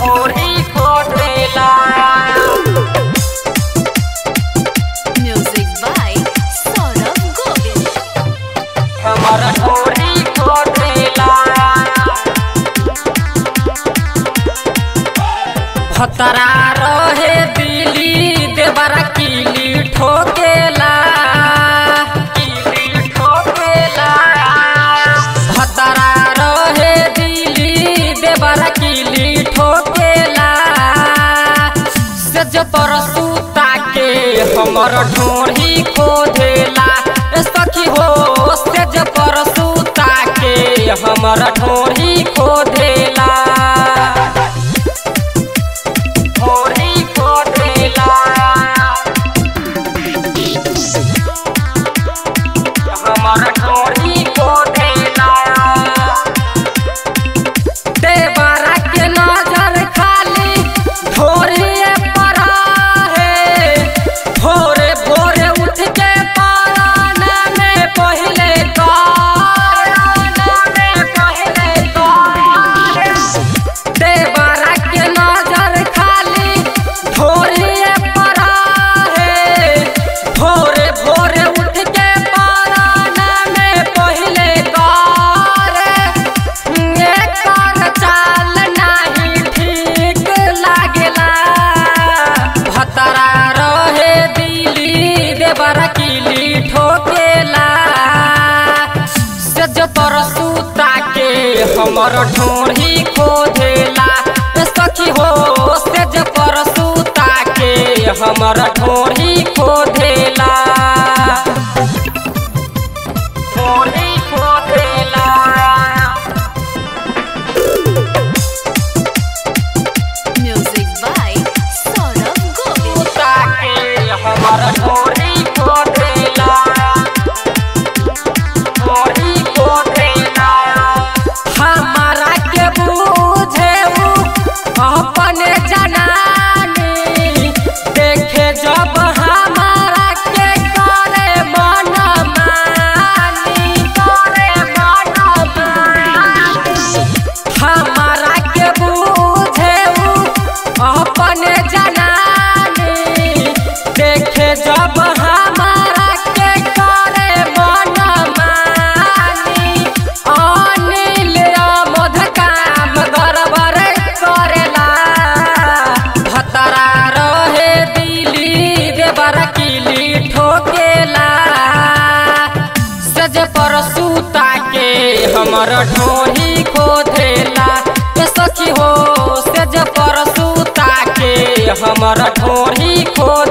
ढोरी खोदेला Music by Saurabh Govind. हमर ढोरी खोदेला भतरा रहे दिली देवरा किली ठोकेला किली ठोकेला भतरा रहे दिली देवरा किली ठोकेला सज पर सूता के हमर ढोरी खोदेला ए सखी हो सेज पर सूता के हमर ढोरी खोदेला ढोरी खोदेला हमर ढोरी खोदेला देवरा के नजर खाली ढोरिए पर है भोरे भोरे उठ के पारान में पहले गान में पहले गान देवरा के नजर खाली ढोरिए पर है भोरे भोरे उठ के पारान में पहले गान एकर चाल नाही ठीक लागेला भतरा रहे दिली देवरा किली ठोकेला सज पर सूता के हमर ढोरी खोदेला ए सखी हो सज पर सूता के हमर ढोरी खोदेला ढोरी खोदेला Music by Saurabh Govind. कुत्ता के हमर ढोरी खोदेला ढोरी खोदेला हमारा के बूझे उ अपने जनानी देखे जब हमारा के करे मन मानी करे मन मानी हमारा के बूझे उ अपने जनानी देखे जब हमारा के करे मन मानी अनिल मध काम गड़बड़ करेला भतरा रहे दिली देवर किली ठोकेला सज पर सूता के हमर ढोरी खोदेला ए सखी हो सज पर सूता के हमर ढोरी खोद